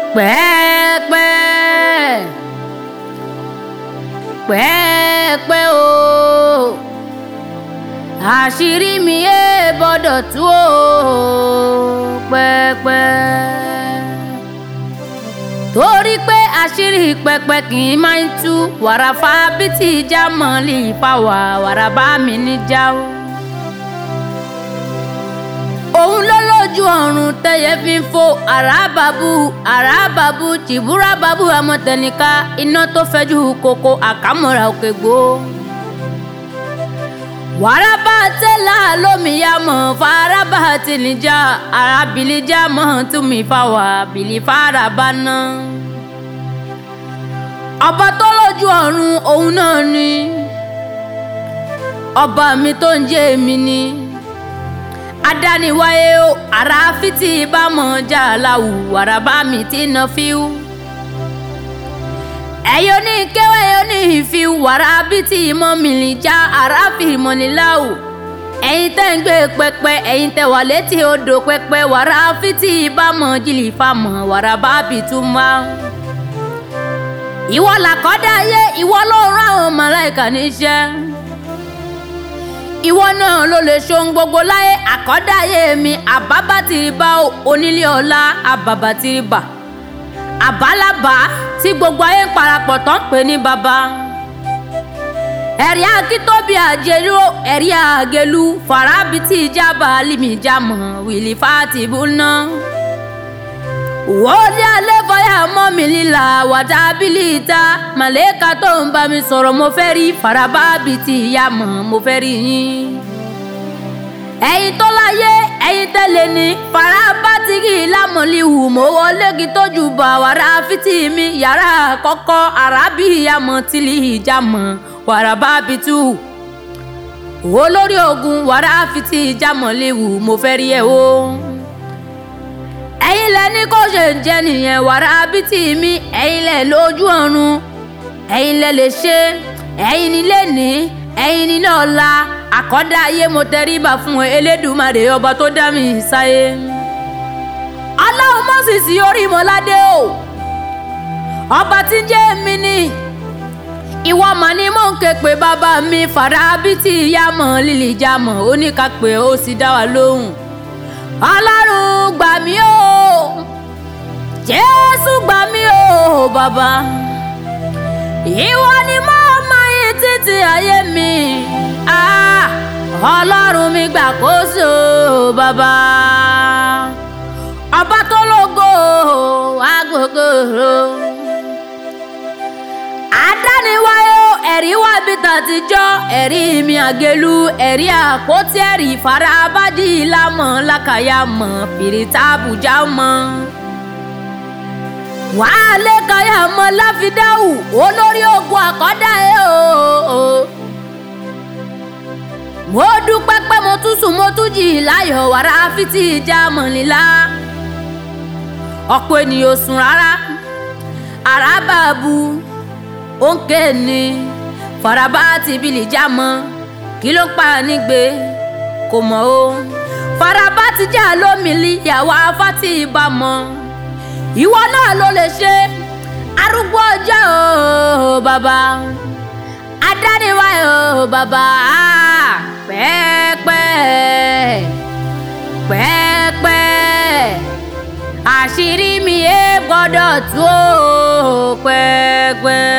pẹ́ẹ́pẹ́ pẹ́ẹ́pẹ́ o àṣírí mi yé gbọ́dọ̀ tú o pẹ́ẹ́pẹ́ torí pé àṣírí pẹpẹ kì í máa ń tú wàràfà bítí ìjà mọ́lì fáwà wàràbá mi níjà o òun ló lójú ọ̀run tẹ́yẹ fi ń fò àràbàbù àràbàbù tìbúràbàbù àmọ̀tẹ́nìká iná tó fẹ́jú koko àkàmọ́ra òkè gbó. wàràbà tẹ́lá lómìyá mọ̀ faraba tìlíjà àràbìlíjà mọ̀ túmí fáwà bìlí faraba náà. ọba tó lójú ọ̀run òun náà ni ọba mi tó ń jẹ́ èmi ni adániwáyé o àràfitì ìbámọ̀ jà láwù wàràbá mi ti nà fíw. ẹ̀yọ́ ní kéwẹ́ ẹ̀yọ́ ní ìfíw wàràbítì ìmọ̀ mìlì já àràfì ìmọ̀niláwù. ẹ̀yin tẹ́ ń gbé pẹpẹ ẹ̀yin tẹ́ wà létí odò pẹpẹ wàràfitì ìbámọ̀ jìlì fámọ̀ wàràbá bìtúmá. ìwọ làkọ́dá ayé ìwọ ló rán àwọn màláìkà níṣẹ́ ìwọ náà ló lè ṣohun gbogbo láyé àkọ́dáyé mi àbábátìrìbá onílé ọlá àbàbàtìrìbà àbálàbà tí gbogbo ayé ń parapọ̀ tó ń pè ní baba. ẹ̀rí akítóbi àjẹlú ẹ̀rí àgẹlú farabiti ìjábà alimijámọ̀ wìlì fàtìbù náà. wọ́ọ́lì alẹ́ fọyà mọ́ mi lílà wàdà bílíìta màlẹ́ka tó ń bá mi sọ̀rọ̀ mo fẹ́ rí farababiti ìyá mọ̀ mo fẹ́ rí yín. ẹ̀yin tó láyé ẹ̀yin tẹ́lẹ̀ ní farabatigi lámọ̀lìhù mo wọlé kí tójú bá wàrà fìtì mi yàrá kọ́kọ́ arábì ìyá mọ̀ tìlì ìjà mọ̀ wàràbàbìtù. olórí ogun wàrà fìtì ìjà mọ̀lìhù mo fẹ́ rí ẹ̀ o ẹ̀yin lẹ ní kó ṣe ń jẹ nìyẹn wàrà bítì mi ẹ̀yin lẹ lójú ọ̀run ẹ̀yin lẹ lè ṣe ẹ̀yin ní lẹ́ni ẹ̀yin ní lọ́la àkọ́dá ayé mo tẹríba fún elédùmarè ọba tó dá mi sáyé ọlọ́run mọ́sìsì orí mọ́ládé o ọba tí ń jẹ́ mi ni ìwọ mà ni mò ń ké pé bàbá mi fàrà bítì ìyá mọ̀ lílì já mọ̀ ó ní ká pé ó sì dá wa lóhùn ọlọ́run gbà mí o jésù gbà mí o bàbá ìwọ ni mo mọ yín títí ayé mi ah, ọlọ́run mi gbàkóso bàbá ọba tó lógo agogo adániwáyé o ẹ̀rí wá bí tàtijọ́ ẹ̀rí mi àgẹlú ẹ̀rí àpótí ẹ̀rí ìfarabájì lámọ̀ lákàyà mọ̀ fìrìtà àbújá mọ̀. wàá lé káyà mọ́ láfidáhù olórí ogun àkọ́dá ẹ̀ o. mo dúpẹ́ pé mo tún sùn mo tún jì láyọ̀ wàrà fìtì ìjà mọ̀lélá. ọ̀pọ̀ ènìyàn ò sùn rárá àràbàbù òǹkè ni faraba ti bìlì já mọ kí ló pa nígbè kò mọ o faraba ti já lómìnir ìyàwó afátì ìbá mọ ìwọ náà ló lè ṣe arúgbó ọjọ́ o bàbá adániwá o bàbá pẹ́ẹ́pẹ́ pẹ́ẹ́pẹ́ àṣírí mi ẹ gbọ́dọ̀ tú o pẹ́ẹ́pẹ́.